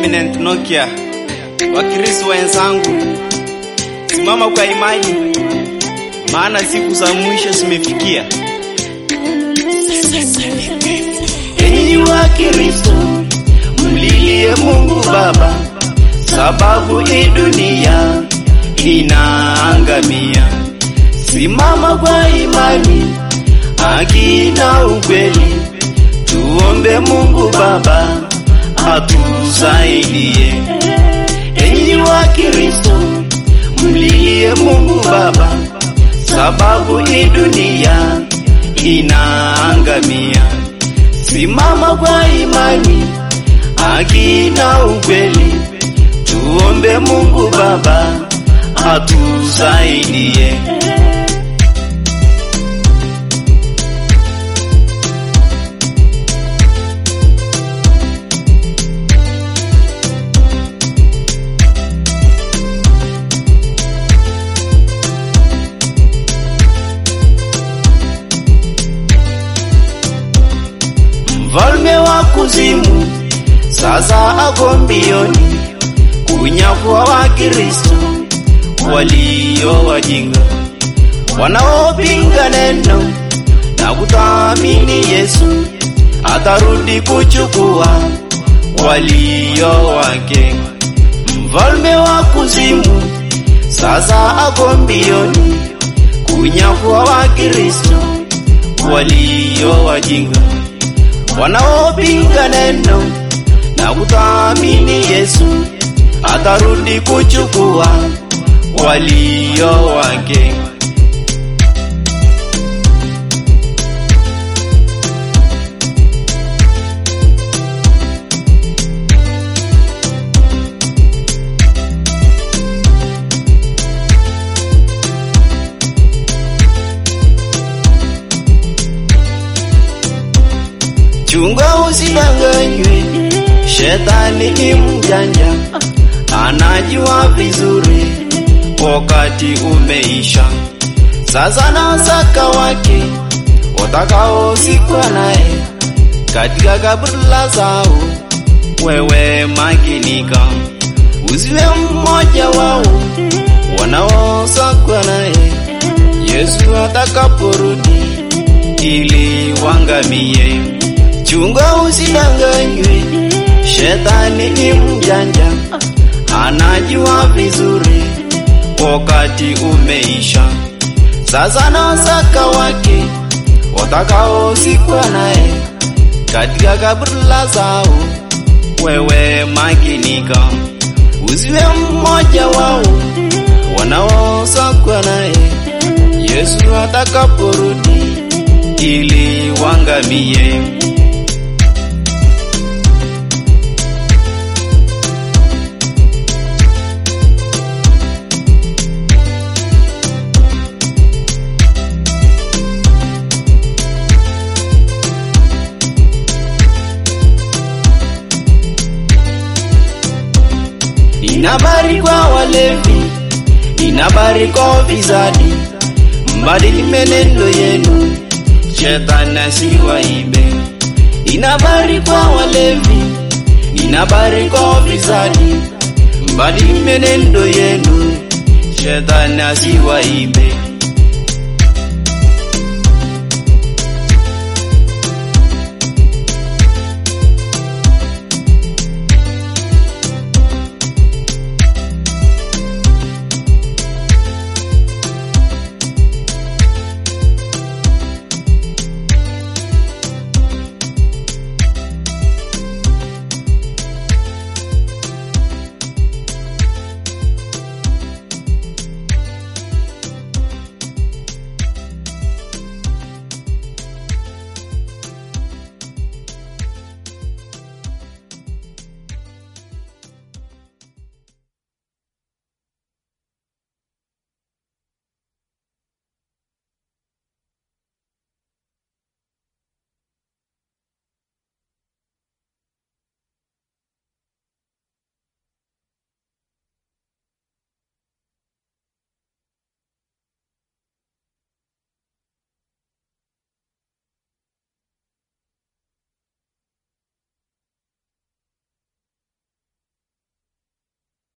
Eminent Nokia, Wakristo wenzangu, simama kwa imani, maana siku za mwisho zimefikia. Enyi wa Kristo, mlilie Mungu Baba, sababu hii dunia inaangamia. Simama kwa imani, haki na ukweli, tuombe Mungu Baba atusaidie. Enyi wa Kristo, mlilie Mungu Baba, sababu hii dunia inaangamia. Simama kwa imani, haki na ukweli, tuombe Mungu Baba atusaidie. Mfalme wa kuzimu sasa ako mbioni kunyakua Wakristo walio wajinga wanaopinga neno na kutaamini Yesu atarudi kuchukua walio wake. Mfalme wa kuzimu sasa ako mbioni kunyakua Wakristo walio wajinga wanaopinga neno na kutaamini Yesu atarudi kuchukua walio wake. Chunga usidanganywe, shetani ni mjanja, anajua vizuri wakati umeisha. Sasa na saka wake watakaosikwa naye katika kabla zao. Wewe makinika, usiwe mmoja wao wanaosakwa naye Yesu atakaporudi ili wangamie. Chunga usidanganywe, shetani ni mjanja, anajua vizuri wakati umeisha. Sasa na saka wake watakaosikwa naye katika kabla zao. Wewe makinika, usiwe mmoja wao wanaosakwa naye Yesu atakaporudi ili wangamie. Inabari kwa walevi, inabari kwa vizadi, mbadili menendo yenu, shetani asiwaibe. Inabari kwa walevi, inabari kwa vizadi, mbadili menendo yenu, shetani asiwaibe.